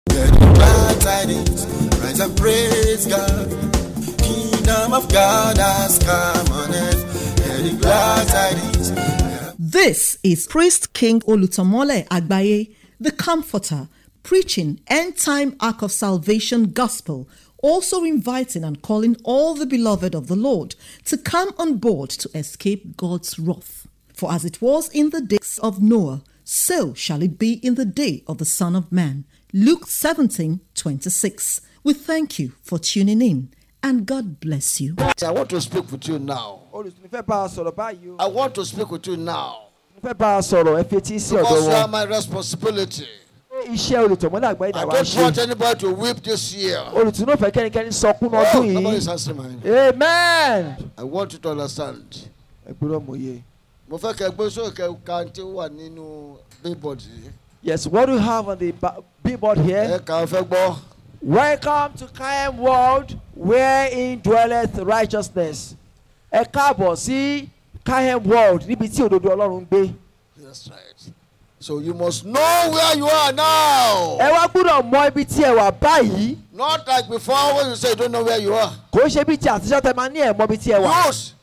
Get the glad tidings, rise and praise God. Kingdom of God has come on earth. Get the glad tidings. This is Priest King Olutomole Agbaye, the Comforter, preaching end time ark of salvation gospel, also inviting and calling all the beloved of the Lord to come on board to escape God's wrath. For as it was in the days of Noah, so shall it be in the day of the Son of Man. Luke 17 26. We thank you for tuning in and God bless you. I want to speak with you now. olùsùn fẹ́ bá a sọ̀rọ̀ báyìí o I want to speak with you now. mo fẹ́ bá a sọ̀rọ̀ ẹ fetí sí ọ̀dọ̀ Because you are wọn my responsibility. Ṣé iṣẹ́ olùtọ̀mọ́lẹ̀ àgbáyé I náà wá don't ṣe want anybody to weep this year. olùtún náà fẹ́ kẹ́nikẹ́ni sọkún Oh, ọdún nobody is yìí answering mine. amen. I want you to understand. ẹgbẹ́rún mòye. Mo fẹ́ kẹ́ gbé sókè kan tí ó wà nínú billboard yìí. yes what do you have on the ba- billboard Ẹ here. kà á fẹ́ gbọ́. welcome to Kaim world wherein dwelleth righteousness. ẹ káàbọ̀ sí Kaim world níbi tí òdodo ọlọ́run ń gbé. That's right. So you must know where you are now. ẹ wá gbọ́dọ̀ mọ ibi tí ẹ wà báyìí. Not like before when you say you don't know where you are. kò ń ṣe bí ti àtijọ́ tẹ máa ní ẹ̀ mọ ibi tí ẹ wà. Use.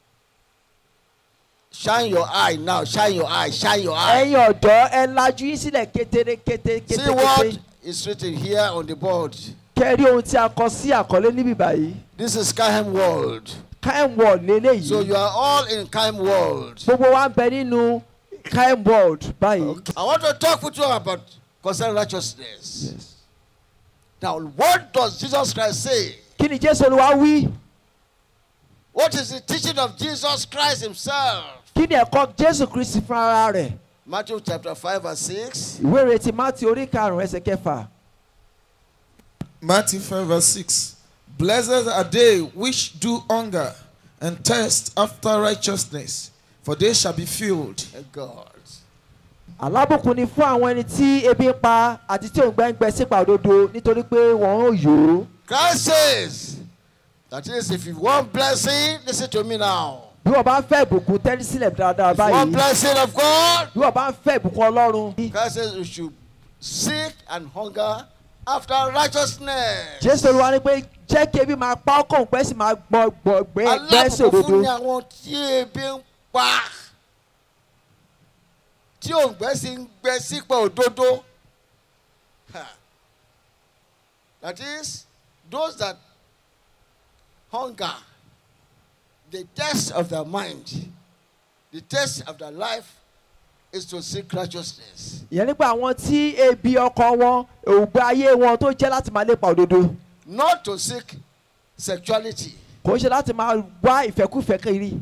Shine your eye now. Shine your eye. Shine your eye. ẹ̀yin ọ̀dọ́ ẹ lajú yín sílẹ̀ kété kété kété See what kété. is written here on the board. kẹ́rí ohun tí a kọ sí àkọlé níbí báyìí. This is Kahem World. Kaim world lélẹ́yìí. So you are all in Kahem World. gbogbo wa ń bẹ nínú Kaim world báyìí. I want to talk with you about concerning righteousness. Yes. Now, what does Jesus Christ say? kí ni jésù olúwa wí. What is the teaching of Jesus Christ Himself? kí ni ẹ̀kọ́ jésù kristi fún ara rẹ̀. Matthew chapter 5 verse 6. ìwé ìrètí mátì orí karùn-ún ẹsẹ̀ kẹfà. Matthew 5 verse 6. Blessed are they which do hunger and thirst after righteousness, for they shall be filled. Thank God. alábùkún ni fún àwọn ẹni tí ebi ń pa àti tí òǹgbẹ ń gbẹ sípa òdodo nítorí pé wọn ò yó. Christ says, that is, if you want blessing, listen to me now. bí wọ́n bá ń fẹ́ ìbùkún tẹ́lí sílẹ̀ dáadáa If you want báyìí. blessing of God, bí wọ́n bá ń fẹ́ ìbùkún ọlọ́run. Christ says you should seek and hunger after righteousness. jésù olúwa ní pé jẹ́ kí ebi máa pa ọkàn pẹ́ sì máa gbọ́ gbọ́ gbé gbẹ́ sí alábùkún fún òdodo. ni àwọn tí ebi ń pa tí òǹgbẹ sì ń gbẹ sípò òdodo Ha. that is those that hunger the test of their mind the test of their life is to seek righteousness ìyẹn nípa àwọn tí ebi ọkàn wọn òògbé ayé wọn tó jẹ́ láti máa lépa òdodo not to seek sexuality kò ń ṣe láti máa wá ìfẹ́kúfẹ́ kiri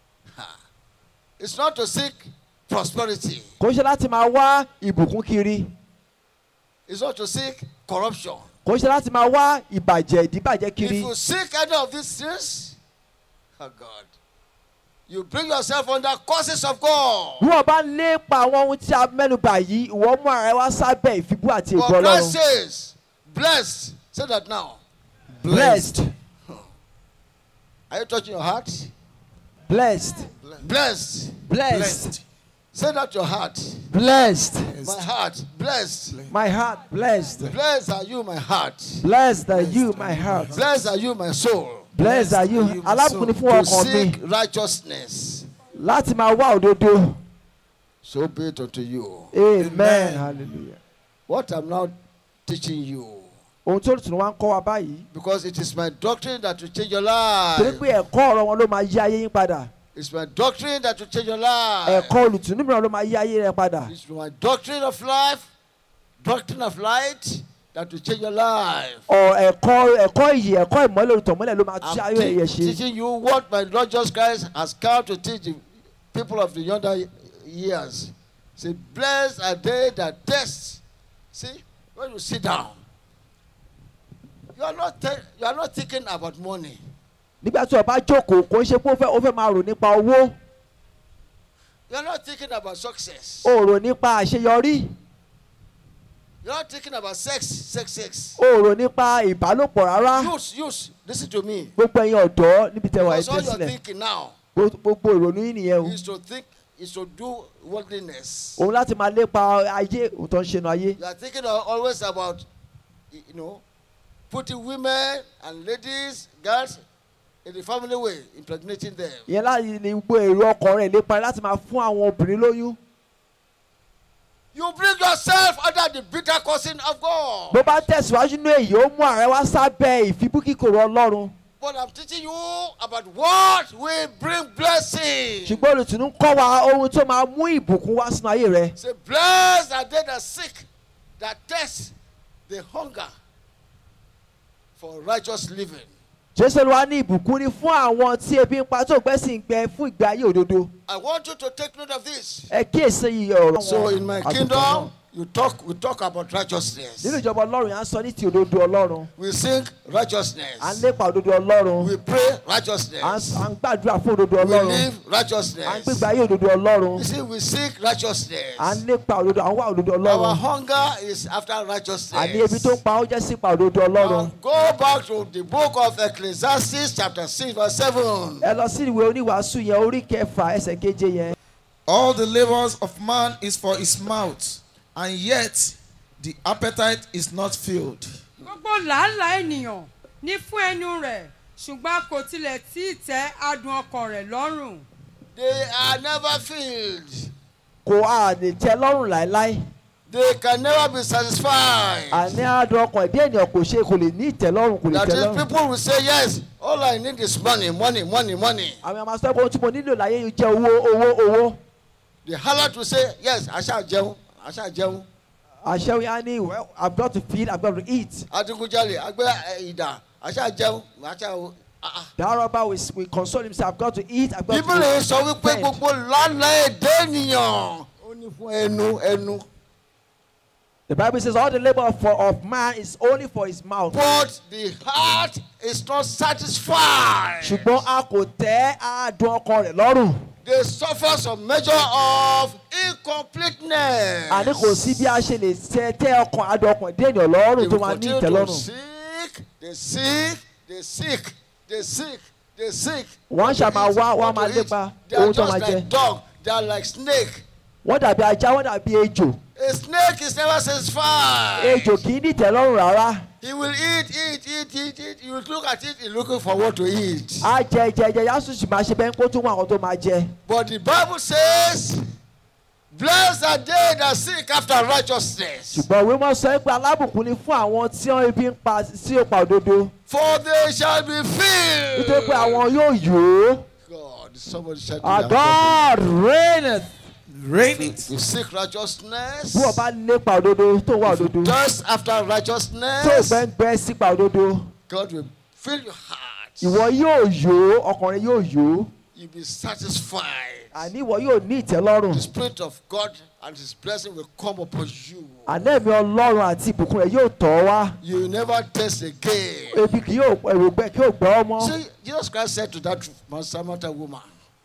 it's not to seek prosperity kò ń ṣe láti máa wá ìbùkún kiri it's not to seek corruption kò ń ṣe láti máa wá ìbàjẹ́ ìdíbàjẹ́ If kiri you seek any of these things, oh God, you bring yourself under curses of God. bí wọ́n bá ń lépa àwọn ohun tí a mẹ́nu bà yìí ìwọ mú ara ẹ wá sábẹ́ ìfibú àti For ègbò Christ ọlọ́run says, blessed. Say that now. blessed Are you touching your heart? blessed Blessed. blessed Say that to your heart. blessed My heart. Blessed. my heart blessed Blessed are you, my heart. blessed are you my heart Blessed are you, my soul. blessed are you are you, my alábùkún ni fún To ọkàn mi seek righteousness. láti máa wá òdodo So be it unto you. amen Amen. hallelujah. What I'm now teaching you. ohun tó tún wá ń kọ́ wa báyìí Because it is my doctrine that will change your torí life. pé ẹ̀kọ́ ọ̀rọ̀ wọn ló máa yí ayé yín padà It's my doctrine that will change your life. ẹ̀kọ́ olùtùnú mìíràn ló máa yí ayé rẹ padà It's my doctrine of life, doctrine of light that will change your life. ọ̀ ẹ̀kọ́ ẹ̀kọ́ ìyè ẹ̀kọ́ ìmọ́lẹ̀ olùtọ̀mọ́lẹ̀ ló máa I'm tú ayé rẹ yẹ te- ṣe teaching you what my Lord Jesus Christ has come to teach the people of the younger years. Say, blessed are they that test. See, when you sit down, you are not te- you are not thinking about money. nígbà tí o bá jókòó kò ń ṣe pé ó fẹ́ ó fẹ́ máa rò nípa owó You are not thinking about success. o rò nípa àṣeyọrí You are not thinking about sex, sex, sex. o rò nípa ìbálòpọ̀ rárá Use, use. Listen to me. gbogbo ẹ̀yin ọ̀dọ́ níbi tẹ́ wà Because all ẹ̀tẹ́ you're sílẹ̀ thinking now gbogbo ìrònú yín nìyẹn o is to think, is to do worldliness. òun láti máa lépa ayé òun tó ń ṣe nu ayé You are thinking al- always about you know, putting women and ladies, girls in the family way, impregnating them. ìyẹn láti ní gbogbo èrò ọkàn rẹ̀ lépa láti máa fún àwọn obìnrin lóyún. You bring yourself under the bitter cursing of God. bó bá tẹ̀síwájú ní èyí ó mú ààrẹ wá sábẹ́ ìfibúkíkorò ọlọ́run. But I'm teaching you about what will bring blessing. ṣùgbọ́n olùtùnú ń kọ́ wa ohun tó máa mú ìbùkún wá sínú ayé rẹ. Say, blessed are they that sick, that test the hunger for righteous living. jésù olúwa ní ìbùkún ni fún àwọn tí ebi ń pa tó gbẹ́sìn gbẹ fún ìgbé ayé òdodo. I want you to take note of this. ẹ kíyèsí iye ọ̀rọ̀ So in my àgùntàn kingdom, náà. you talk, we talk about righteousness. nínú ìjọba ọlọ́run yà ń sọ ní ti òdodo ọlọ́run. We sing à ń righteousness. lépa òdodo ọlọ́run. We pray à ń righteousness. à ń gbàdúrà fún òdodo We ọlọ́run. live à ń righteousness. gbégbé ayé òdodo ọlọ́run. You see, we seek righteousness. à ń lépa òdodo à ń wá òdodo Our ọlọ́run. hunger is after àní ebi righteousness. tó ń pa ó jẹ́ sípa òdodo Now, ọlọ́run. go back to the book of Ecclesiastes, chapter 6, verse 7. ẹ lọ sí ìwé oníwàásù yẹn orí kẹfà ẹsẹ̀ keje yẹn. All the labors of man is for his mouth, and yet the appetite is not filled. gbogbo làálàá ènìyàn ní fún ẹnu rẹ̀ ṣùgbọ́n kò tilẹ̀ tí ì tẹ́ adùn ọkàn rẹ̀ lọ́rùn. They are never filled. kò á lè tẹ́ lọ́rùn láéláé. They can never be satisfied. àní àádọ́ ọkàn ẹ̀dí ènìyàn kò ṣe kò lè ní ìtẹ́lọ́rùn kò lè That tẹ́ is, lọ́rùn. people will say, Yes, all I need is money, money, money, money. àwọn àmọ́ sọ pé ohun tí mo nílò láyé yìí jẹ́ owó owó owó. The harlot will say, Yes, I shall jẹun, I shall jẹun. àṣẹ yẹn á ní well i'm got to feed i'm got to eat. Adigunjalè, agbẹ́ ìdà, I shall jẹun, I shall. Ah, ah. the robber will, will console himself i've got to eat i've got Bíbélì to sọ wípé spend. gbogbo lánàá èdè ènìyàn. Ó ní fún ẹnu ẹnu. the bible says all the labour for of man is only for his mouth. But the heart is not satisfied. ṣùgbọ́n a kò tẹ́ àádùn ọkàn rẹ̀ lọ́rùn. They suffer some measure of incompleteness. àní kò sí bí a ṣe lè tẹ tẹ́ ọkàn àádùn ọkàn dé ènìyàn lọ́rùn They tó will máa ní continue to ìtẹ́lọ́rùn. seek, they seek, they seek, they seek, they seek. Wọ́n ṣá máa wá, wọ́n á What to máa eat. lépa They are ohun tó just máa like jẹ. dog. They are like snake. wọ́n dàbí ajá wọ́n dàbí ejò. A snake is never satisfied. ejò kì í ní ìtẹ́lọ́rùn rárá. He will eat, eat, eat, eat, eat. You will look at it, he's looking for what to eat. á jẹ jẹ jẹ yá sùn sì máa ṣe bẹ́ẹ̀ kó tún wọn àwọn tó máa jẹ. But the Bible says, Blessed are they that seek after righteousness, ṣùgbọ́n ìwé mọ́ sọ pé alábùkún ni fún àwọn tí wọ́n ebi ń pa sí òpà òdodo. for they shall be filled. nítorí pé àwọn yóò yó. God, somebody shout our it out. God reigneth. Rain it. You seek righteousness. bí wọ́n bá lépa òdodo tó wà òdodo. Just after tó righteousness, gbẹ́ngbẹ́ sípa òdodo. God will fill your heart. ìwọ yóò yó ọkùnrin yóò yó. You'll be satisfied. àní ìwọ yóò ní ìtẹ́lọ́rùn. The Spirit of God and His blessing will come upon you. ànẹ́mi ọlọ́run àti ìbùkún rẹ̀ yóò tọ̀ ọ́ wá. You will never taste again. ebi kì yóò èrògbẹ kí yóò gbọ́ ọ mọ́. See, Jesus Christ said to that Samaritan woman,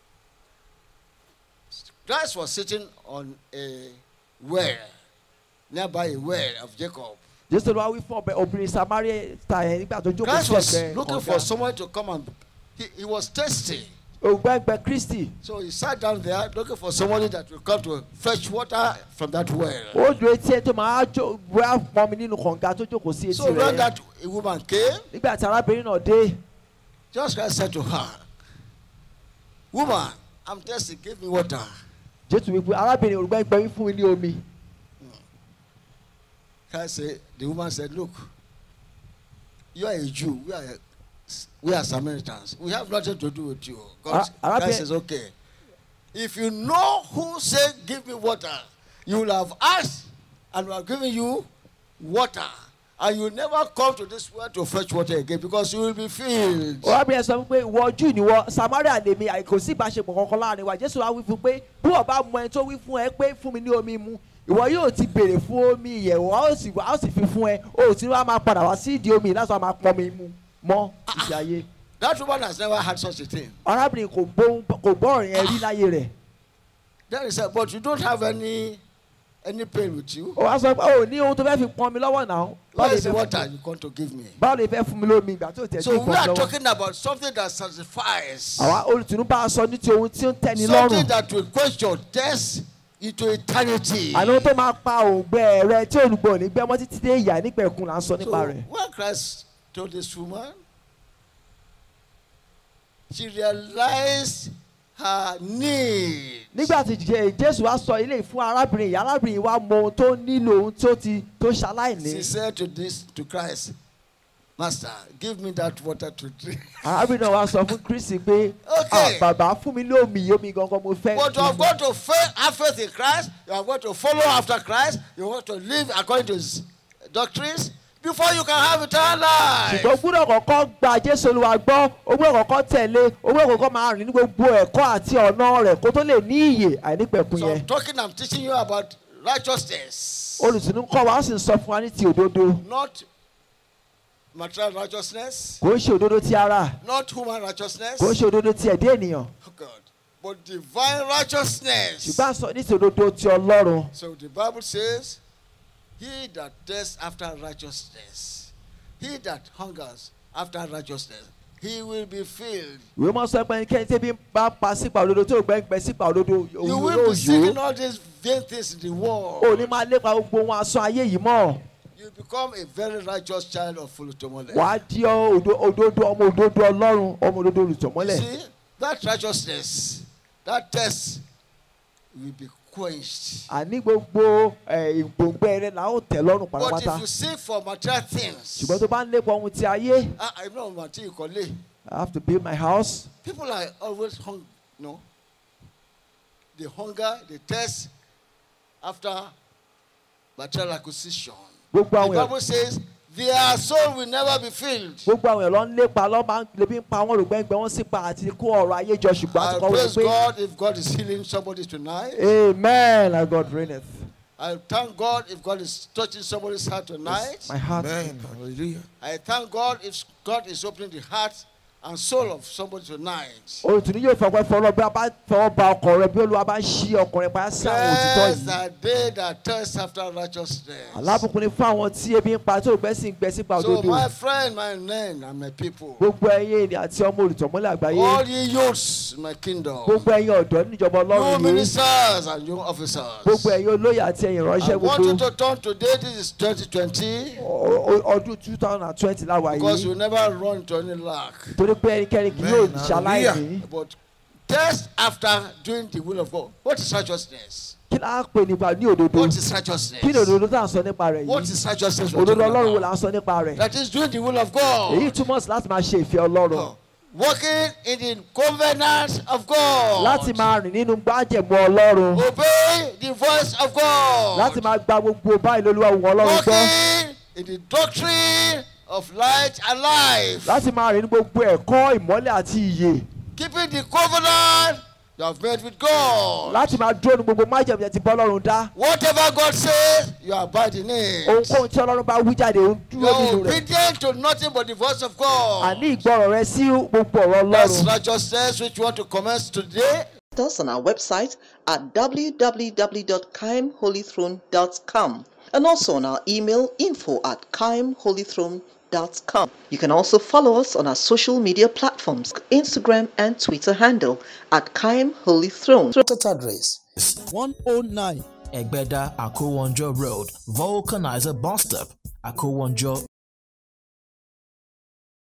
Christ was sitting on a well, nearby a well of Jacob. jésù ló wá wí fún ọbẹ̀ obìnrin samaria ta yẹn nígbà tó jókòó Christ sí was ẹgbẹ́ looking for someone to come and he, he was thirsty. ògbẹ́ngbẹ́ kristi So he sat down there looking for somebody that will come to fetch water from that well. ó dúró etí ẹ tó máa jó wá pọnmi nínú kànga tó jókòó sí etí So when rẹ̀ that woman came, nígbà tí arábìnrin náà dé just Christ said to her, Woman, I'm thirsty, give me water. jésù wípé arábìnrin ògbẹ́ngbẹ́ wí fún mi ní omi Christ said, the woman said, Look, you are a Jew, we are, we are Samaritans. We have nothing to do with you. God, Ah, Arabi- Christ says, Okay. If you know who said, Give me water, you will have asked, and we are giving you water. And you will never come to this well to fetch water again because you will be filled. arábìnrin sọ wípé ìwọ jù níwọ samaria lèmi àìkò sí ìbáṣepọ̀ kankan láàrin wa jésù wá wí fún pé bí wọ́n bá mọ ẹni tó wí fún ẹ pé fún mi ní omi mu ìwọ yóò ti béèrè fún omi ìyẹ̀wò a ó sì wá a ó sì fi fún ẹ o ò tí wàá máa padà wá sí ìdí omi láti wàá máa pọn mi mu mọ́ ìṣe ayé That woman has never had such a thing. arábìnrin kò gbóhùn kò gbọ́ ọ̀rìn ẹ rí láyé rẹ̀ Then he said, But you don't have any any pain with you. ó wá sọ pé o ní ohun tó fẹ́ fi pọn mi lọ́wọ́ náà báwo Where lè is the fẹ́ water fún mi you come to give me? báwo lè fẹ́ fún mi lómi ìgbà tó tẹ̀ sí So we ìpọn are lọ́wọ́ talking about something that satisfies. àwa olùtùnú bá a sọ ní ti ohun tí ó ń tẹ́ni Something lọ́rùn that will quench your thirst into eternity. àná tó máa pa òǹgbẹ rẹ tí olùgbò ní gbẹmọ títí dé ìyá nípẹ̀kun là ń sọ So nípa rẹ̀. when Christ told this woman, she realized her need. nígbà tí Jé- jésù wá sọ ilé fún arábìnrin yìí arábìnrin yìí wá mọ ohun tó nílò ohun tó ti tó ṣaláìní. She said to this to Christ, Master, give me that water to drink. arábìnrin náà wá sọ fún kristi pé Okay. "Ah, bàbá fún mi lómi yìí omi gangan mo fẹ́. But you have got to faith, have faith in Christ. You have got to follow after Christ. You want to live according to His doctrines before you can have eternal life. ṣùgbọ́n gbúdọ̀ kọ́kọ́ gba jésù olúwa gbọ́ ó gbúdọ̀ kọ́kọ́ tẹ̀lé ó gbúdọ̀ kọ́kọ́ máa rìn ní gbogbo ẹ̀kọ́ àti ọ̀nà rẹ̀ kó tó lè ní ìyè àìnípẹ̀kun So yẹn. I'm talking, I'm teaching you about righteousness, olùsìnú kọ́ wa ó sì ń sọ fún wa ní ti òdodo not material righteousness, kò ń ṣe òdodo ti ara not human righteousness. kò ń ṣe òdodo ti ẹ̀dá ènìyàn Oh God. But divine righteousness. ṣùgbọ́n a sọ ní ti òdodo ti ọlọ́run So the Bible says, He that thirsts after righteousness, he that hungers after righteousness, he will be filled. ìwé mọ́ sọ pé ẹnikẹ́ni tẹ́bí ń bá pa sípa òdodo tó gbẹ́ ń gbẹ́ sípa òdodo You òun will yóò be seeking yó all these vain things in the world. ò ní máa lépa gbogbo ohun asán ayé yìí mọ́ You become a very righteous child of Fulutomole. wàá di ọ òdo- òdodo ọmọ òdodo ọlọ́run ọmọ òdodo You olùtọ̀mọ́lẹ̀ see, that righteousness, that test will be quenched. àní gbogbo ẹ̀, ìgbòǹgbẹ rẹ là ó tẹ̀ lọ́rùn But pátápátá if you seek for material things, ṣùgbọ́n tó bá ń lépa ohun ti ayé I, I know Mati Ikole, I have to build my house people are always hung, no. They hunger, they thirst after material acquisition. gbogbo The àwọn èèyàn Bible says their soul will never be filled. gbogbo àwọn èèyàn lọ ń lépa lọ́ máa ń lebi ń pa wọ́n rògbẹ́ngbẹ́ wọ́n sì pa àti kó ọ̀rọ̀ ayé jọ ṣùgbọ́n àti I kọ́ wọ́n praise pé God if God is healing somebody tonight. amen as God reigneth I thank God if God is touching somebody's heart tonight. my heart Amen. Hallelujah. I thank God if God is opening the heart and soul of somebody tonight. olùtúní yóò fọwọ́ fọwọ́ bí a bá fọwọ́ ba ọkàn rẹ bí olúwa bá ń ṣí ọkàn rẹ pa sí àwọn òtítọ́ Blessed yìí are they that thirst after righteousness. alábùkún ni fún àwọn tí ebi ń pa tó gbẹ́ sí ń gbẹ sípa So, òdodo my friend, my men, and my people, gbogbo ẹ̀yin ènìyàn àti ọmọ olùtọ̀mọ́lẹ̀ àgbáyé all ye youths in my kingdom, gbogbo ẹ̀yin ọ̀dọ́ níjọba you ọlọ́run yìí ministers and you officers, gbogbo ẹ̀yin olóyè àti ẹ̀yin I ìránṣẹ́ want you gbogbo to turn today. This is 2020 ọ- ọ- ọdún two thousand and twenty láwa because you yìí never run into any lack. torí pé ẹnikẹ́ni kì yóò Amen. ṣaláìní But test after doing the will of God. What is righteousness? kí la pè nípa ní òdodo What is righteousness? kí ni òdodo tá à ń sọ nípa rẹ̀ What yìí is righteousness? we're òdodo talking ọlọ́run wo about? là ń sọ nípa rẹ̀ That is doing the will of èyí God. túmọ̀ sí láti máa ṣe ìfẹ́ ọlọ́run Walking in the covenant of God. láti máa rìn nínú gbájẹ̀mú ọlọ́run Obey the voice of God. láti máa gba gbogbo báyìí lolúwa wù ọlọ́run gbọ́ Walking in the doctrine of light and life. láti máa rìn ní gbogbo ẹ̀kọ́ ìmọ́lẹ̀ àti ìyè Keeping the covenant you have made with God. láti máa dúró ní gbogbo májẹ̀mú yẹn ti bọ́ ọlọ́run dá Whatever God says, you abide in it. ohunkóhun tí ọlọ́run bá wí jáde ó ń You dúró are nínú rẹ̀ obedient to nothing but the voice of God. àní ìgbọràn rẹ sí gbogbo ọ̀rọ̀ That's ọlọ́run righteousness which you want to commence today. us on our website at www.kaimholythrone.com and also on our email info at kaimholythrone.com. You can also follow us on our social media platforms, Instagram and Twitter handle at Kaim Holy Throne. Contact address 109 Egbeda Akowonjo Road, Vulcanizer Bus Stop, Akowonjo,